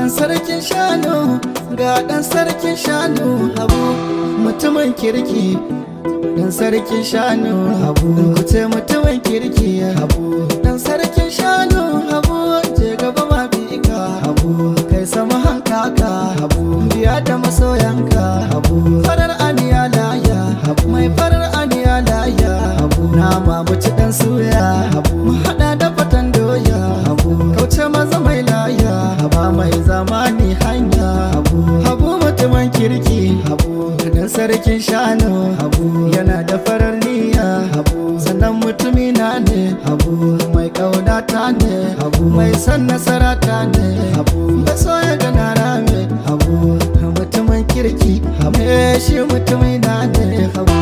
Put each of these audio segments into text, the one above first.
dan sarkin shanu ga dan sarkin shanu habu mutumin kirki dan sarkin shanu habu kuce mutumin kirki habu dan sarkin shanu habu je gaba ma bi ka habu kai sama hankaka habu biya da masoyanka habu farar aniya laya habu mai farar aniya laya habu nama muci dan suya habu mu hada da fatan doya habu kauce maza mai laya haba mai zamani hanya habu habu mutumin kirki habu dan sarkin shanu habu yana da farar niyya habu sannan mutumi na ne habu mai kaunata ne habu mai san nasara ta ne habu bai so ya gana rame habu mutumin kirki habu shi mutumi na ne habu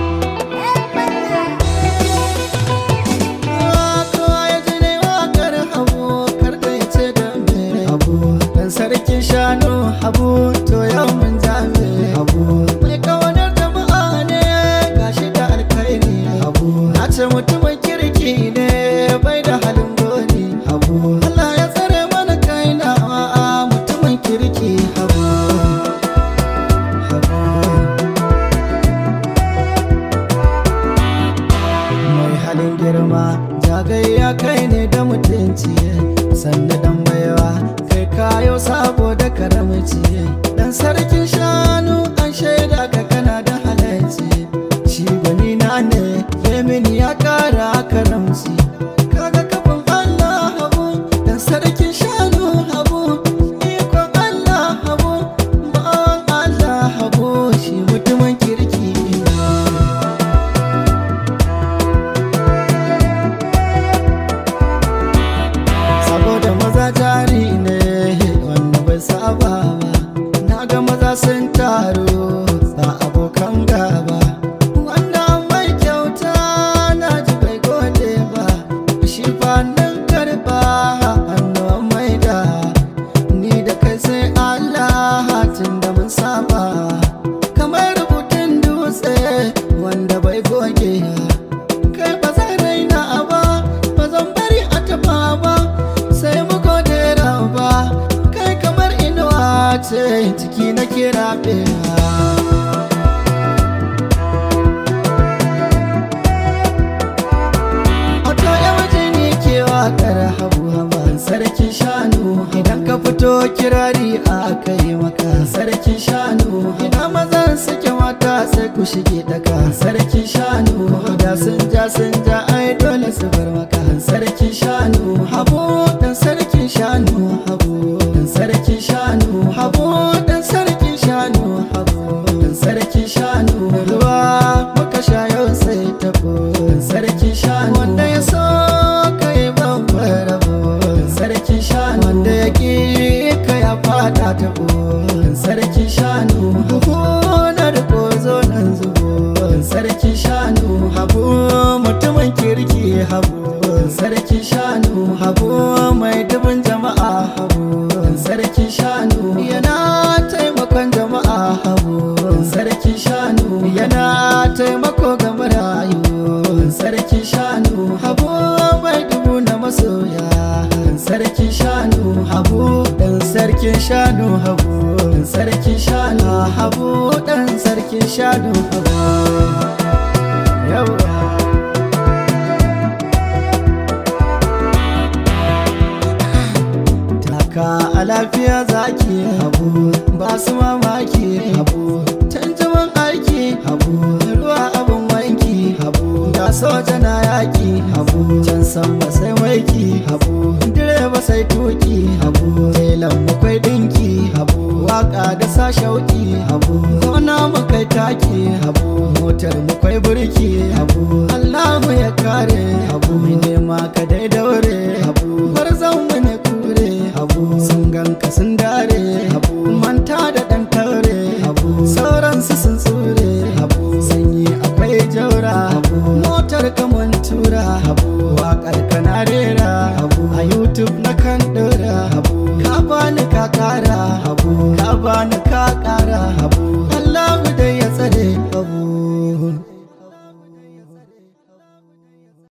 kowa ya ji ne wakar habu kar da ya ce da me habu dan sarkin shanu habu to yau mun jame habu mai kawanar jama'a ne gashi da alkhairi habu na ce mutumin kirki ne bai da halin goni habu Allah ya tsare mana kaina a mutumin kirki habu habu mai halin girma jagayya kai ne da mutunci sannu dan baiwa kai kayo saboda karamci dan sarkin shanu an shaida ka kana da halarci shi gwani na ne yemini ya kara karamci kaga kafin Allah habu dan sarkin shanu habu ikon Allah habu bawan Allah habu shi mutumin kirki ne saboda maza jari ne wanda bai saba ba na ga maza sun taru ba abokan gaba wanda an mai kyauta na ji bai gode ba shi fannin karba hannuwan mai da ni da kai sai Allah tun da mun saba kamar rubutun dutse wanda bai goge kai ba zai raina ba ba zan bari a taba ba sai mu gode ba kai kamar inuwa ce ciki na kira Wato yawaje ne ke wakar habu haban sarkin shanu idan ka fito kirari a kai maka sarkin shanu idan mazan suke mata sai ku shige daga sarkin shanu da sun ja sun ja ai dole su bar maka sarkin shanu habu dan sarkin shanu habu dan sarkin shanu habu dan sarkin shanu habu dan sarkin shanu ruwa muka sha yau sai tabo dan sarkin shanu wanda ya so kai babbar rabo dan sarkin shanu wanda ya ki ka ya fada tabo dan sarkin shanu habu na da kozo nan zubo dan sarkin shanu habu mutumin kirki habu dan sarkin shanu habu mai dubin jama'a habu dan sarkin shanu yana taimakon jama'a habu dan sarkin shanu yana taimako ga marayu dan sarkin shanu habu mai dubu na masoya dan sarkin shanu habu dan sarkin shanu habu dan sarkin shanu habu dan sarkin shanu habu yawa taka a lafiya zaki habu ba su mamaki habu canjaman aiki habu ruwa abin wanki habu ga soja na yaki habu can sama sai maiki habu direba sai tuki habu telan makwai dinki habu waka da sa shauki habu gona makai taki habu motar makwai burki habu allahu ya kare habu mai nema ka dai daure habu gwarzon mu ne kure habu sun ganka sun dare habu manta da dan taure habu sauransu sun tsure habu sanyi akwai jaura habu motar kaman tura habu waƙar kana rera habu a youtube na kan ɗora habu ka bani ka kara